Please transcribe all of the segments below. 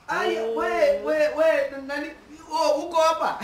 Aya, we we we nani oh, uko hapa?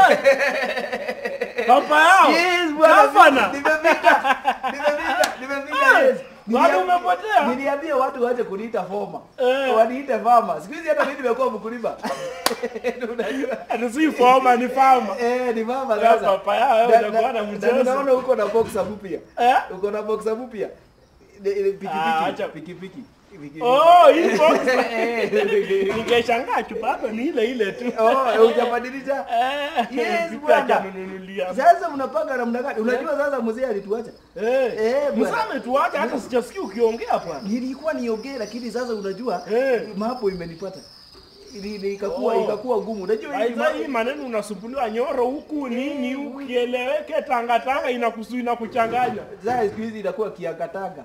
Papa yao. Yes, bwana. Gavana. Nimefika. Nimefika. Nimefika. Yes. Bado Niliam- umepotea? Niliambia watu waache kuniita foma. Eh. Waniite fama. Siku hizi hata mimi nimekuwa mkulima. Unajua? Ati si forma ni farmer. Eh, ni mama Ya sasa. papa yao Na- utakuwa na na- mchezo. na Unaona uko na boxer mpya. Eh? Uko na boxer mpya. Ni- ni Ah, acha. Pikipiki. Pikipiki. Pikipiki. Oh, hii box. Eh, Ningeshangaa chupa hapa ni ile ile tu. Oh, hujabadilisha? Eh, Yes, vipi bwana. hajanunulia? Sasa mnapanga namna gani? Unajua sasa mzee alituacha. Eh, Eh, bwana. msame tuache hata sijasikia ukiongea bwana. Nilikuwa niongee lakini sasa unajua Eh. mambo imenipata. Ili ili ikakuwa Oh. ikakuwa ngumu. Unajua hii Aidha mambo- hii maneno unasumbuliwa nyoro huku nini ukieleweke tanga tanga inakusu inakuchanganya. Sasa siku hizi inakuwa kiangatanga.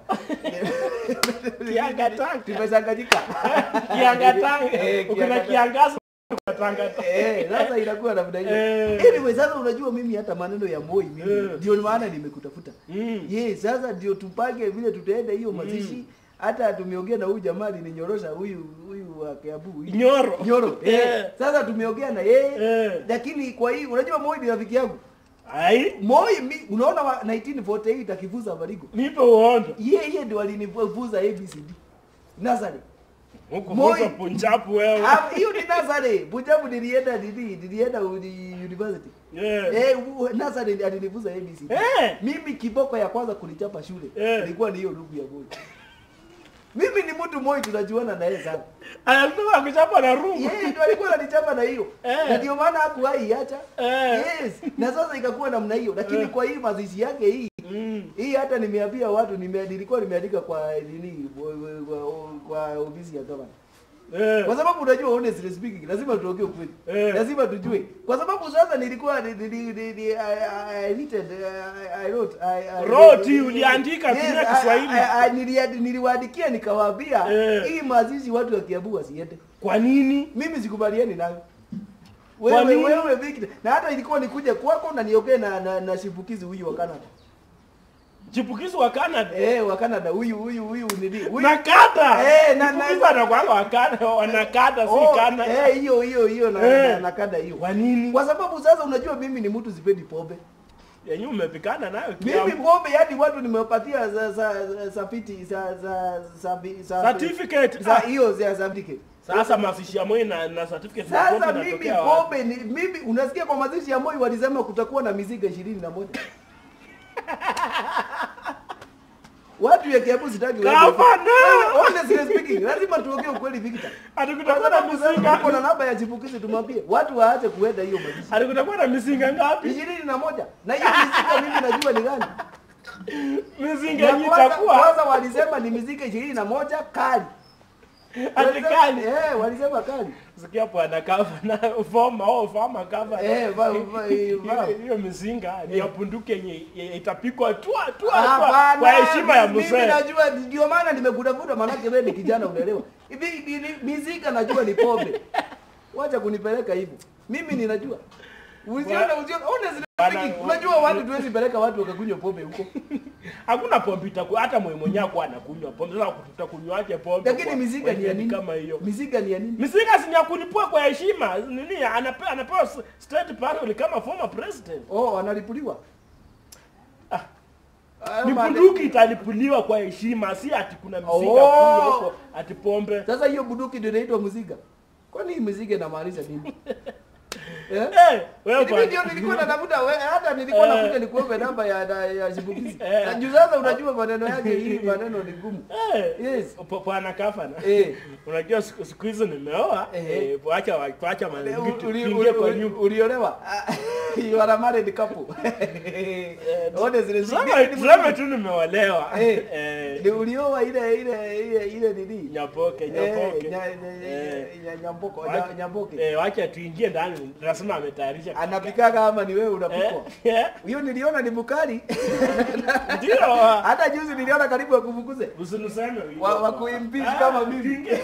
Kiangatanga. Tumechanganyika. Kiangatanga. Eh, Ukina kiangatanga. kiangaza tanga tanga. Eh, sasa inakuwa namna hiyo. Eh. Anyway, sasa unajua mimi hata maneno ya Moi mimi Eh. ndio maana nimekutafuta. Mm. Yes, sasa ndio tupange vile tutaenda hiyo mazishi. Hata tumeongea na huyu jamaa alininyorosha huyu huyu wa Kiambu. huyu. Nyoro. Nyoro. Eh. Eh. Sasa tumeongea na yeye. Eh. Lakini kwa hii unajua Moi ni rafiki yangu. Ai, Moi mi, unaona wa 1948 akivuza Marigo. nipe uondo. Yeye yeye ndio alinivuza ABCD. Nazari. Huko Moi. Moi. Punjabu wewe. Ah, Hiyo ni Nazari. Punjab nilienda nini? Nilienda uni- university. Yeah. Eh, u- Nazari alinivuza ABCD. Eh. Mimi kiboko ya kwanza kunichapa shule Eh. ilikuwa ni hiyo ndugu ya Moi. Mimi ni mtu Moi tunajuana na yeye sana. Anatoka kuchapa na rungu. Yeye ndio alikuwa ananichapa na hiyo. Eh. Na ndio maana hakuwahi acha. Eh. Yes. Na sasa ikakuwa namna hiyo. Lakini Eh. kwa hii mazishi yake hii Mm. hii hata nimeambia watu nime, nilikuwa nimeandika kwa nini kwa, kwa, kwa ofisi ya gavana. Eh. Kwa sababu unajua honestly speaking lazima tuongee ukweli. Eh. Lazima tujue. Kwa sababu sasa nilikuwa ni- ni- ni- ni- ni- I, I, written, I, I wrote, I, I, Wrote, uliandika, tumia I- Kiswahili. I, I, niliadi- niliwaandikia nikawaambia Eh. hii mazishi watu wa Kiambu wasiende. Kwa nini? Mimi sikubaliani nayo. Kwa Wewe nini? wewe Victor, na hata ilikuwa nikuje kwako na niongee na, na, na shipukizi huyu wa Canada. Chipukizi wa Canada. Eh, wa Canada huyu huyu huyu nini? Huyu Nakata. Eh, na- na- Chipukizi anakuanga wa Canada, wanakata si Oh, Canada. eh, hiyo hiyo hiyo na, Eh. na, na kada hiyo. Kwa nini? Kwa sababu sasa unajua mimi ni mtu sipendi pombe. Yenye umepikana nayo Mimi Kiambu. pombe yani watu nimewapatia za za za sapiti za za za bi- za Certificate. za Ah, hiyo za certificate. Sasa mazishi ya Moi na, na certificate za Sasa pombe mimi inatokea wapi? pombe ni mimi unasikia kwa mazishi ya Moi walisema kutakuwa na miziga ishirini na moja. Watu ya Kiambu sitaki wewe. Gavana! Wewe, Honestly speaking, lazima tuongee ukweli Victor. Kwa Atukutakuwa na sababu sasa mizinga. tuko na namba ya chipukizi tumwambie watu waache kuenda hiyo mazishi. Atukutakuwa na mizinga ngapi? ishirini na moja na hiyo miziga mimi najua ni gani. Mizinga Ya yenye kwanza, itakuwa kwanza walisema ni miziga ishirini na moja kali. Walisema- atikali. Eh, walisema kali. Sikia bwana kava na foma au fama kava. Eh, va- va- eh, va. Hiyo- Hiyo mizinga ni ya bunduki yenye yenye itapikwa tua tua Ah, tua bana, kwa heshima ya mimi mzee. najua ndio maana nimekutafuta manake wewe ni kijana unaelewa. Hivi hivi- hivi- miziga najua ni pombe. Wacha kunipeleka hivyo. Mimi ninajua. Usione usione honestly Bana, speaking, unajua watu tuwezi peleka watu wakakunywa pombe huko. Hakuna pombe itakuwa hata mwe mwenyewe kwa anakunywa pombe. Sasa tutakunywaje pombe? Lakini kwa- miziga kwa ni ya njia nini? kama hiyo? Miziga ni ya nini? Mizinga si ni ya kulipua kwa heshima. Nini anapewa anapewa s- state parole kama former president. Oh, analipuliwa. Ah. Ah, Ni mane- bunduki italipuliwa kwa heshima, si ati kuna mizinga Oh. kunywa huko ati pombe. Sasa hiyo bunduki ndio inaitwa mziga. Kwani hii mziga inamaanisha nini? Eh? Eh, wewe Mimi bwana. ndio nilikuwa natafuta we- hata nilikuwa Eh. nakuja nikuombe namba ya ya, ya shibukizi. Eh. Na juu sasa unajua maneno yake hii maneno ni gumu. Eh, Yes. po- bwana kafana. Eh. Unajua siku siku hizi nimeoa, Eh. eh, wacha wa- wacha Uli- mazikitu uli- tuingie kwa uli- nyumba. Uliolewa? Ah, You are a married couple. Honestly, Tuseme mimi- tuseme tu nimeolewa. Eh. Eh, Ni ulioa ile ile ile ile nini? Nyapoke, Eh, nyapoke. nya- nya- Eh. nya- Nyamboko, Wacha- nya- nyamboke. Eh, wacha tuingie ndani. Nasema ametayarisha. Anapikaga ama ni wewe Eh, unapikwa? eh, Hiyo niliona ni mukali. Ndio. Hata juzi niliona karibu akufukuze. Usiniseme hivyo. Wa- wa kuimpeach Ah, kama mimi. tuingie.